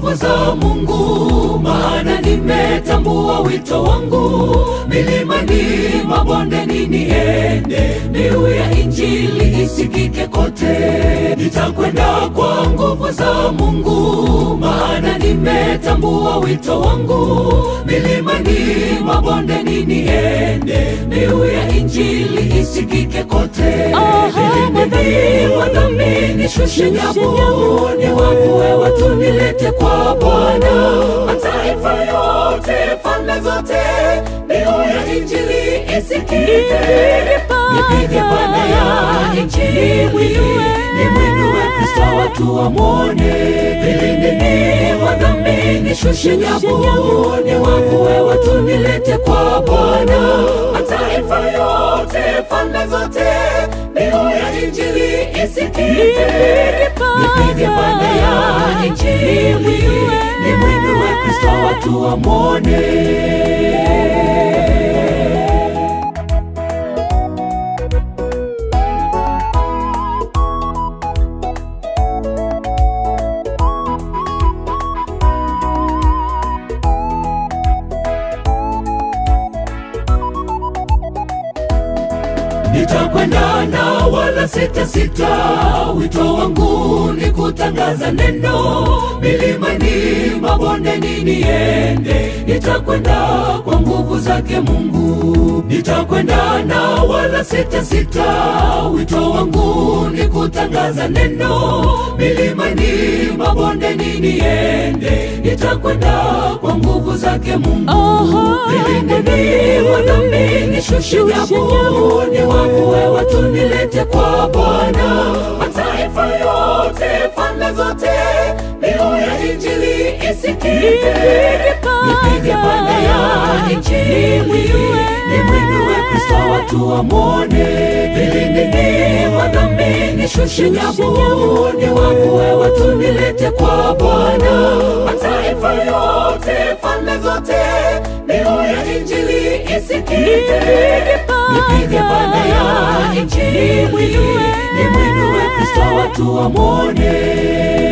nguvu za Mungu, maana nimetambua wito wangu. Milimani, mabondeni niende, mbiu ya Injili isikike kote. Nitakwenda kwa nguvu za Mungu, maana nimetambua wito wangu. Milimani, mabondeni niende, mbiu ya Injili isikike kote. Vilindini wadhambi nishushe nyavu, niwavue watu nilete kwa Bwana. Mataifa yote, falme zote, mbiu ya Injili isikike. Nipige banda ya Injili, nimwinue Kristo watu wamwone. Vilindini wadhambi nishushe nyavu, niwavue watu nilete kwa Bwana. Mataifa yote, falme zote, mbiu ya Injili isikike. Nipige banda ya Injili, nimwinue Kristo watu wamwone. Nitakwenda na wala sita sita, wito wangu ni kutangaza neno. Milimani, mabondeni niende, nitakwenda kwa nguvu zake Mungu. Nitakwenda na wala sita sita, wito wangu ni kutangaza neno. Milimani, mabondeni niende, nitakwenda kwa nguvu zake Mungu. Vilindeni wadhambi nishushe nyavu, niwavue watu nilete kwa Bwana. Mataifa yote, falme zote, mbiu ya Injili isikike. Nipige banda ya Injili, nimwinue Kristo watu wamwone. Vilindini wadhambi nishushe nyavu, niwavue watu nilete kwa Bwana. Mataifa yote, falme zote, mbiu ya Injili isikike. Nipige banda ya Injili, nimwinue Kristo watu wamwone.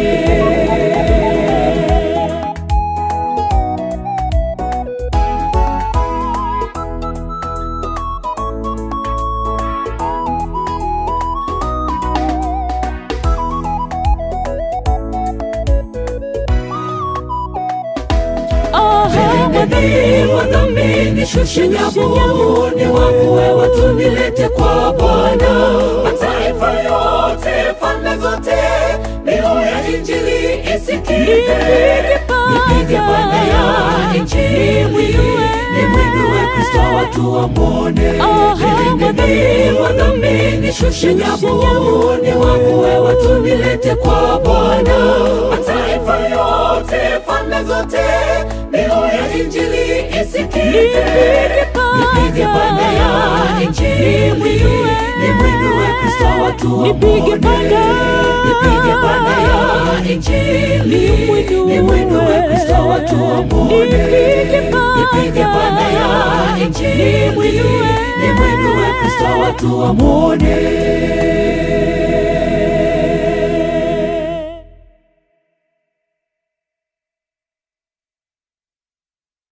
Vilindini wadhambi nishushe nyavu, niwavue watu nilete kwa Bwana. Mataifa yote, falme zote, mbiu ya Injili isikike. Nipige banda ya Injili, nimwinue Kristo watu wamwone. Vilindini wadhambi nishushe nyavu, niwavue watu nilete kwa Bwana. Mataifa yote, falme zote, mbiu ya Injili isikike. Nipige banda ya Injili, nimwinue Kristo watu Nipige wamwone. banda. Nipige banda ya Injili, nimwinue Kristo watu wamwone. Nipige banda. Nipige banda ya Injili, nimwinue Kristo watu wamwone.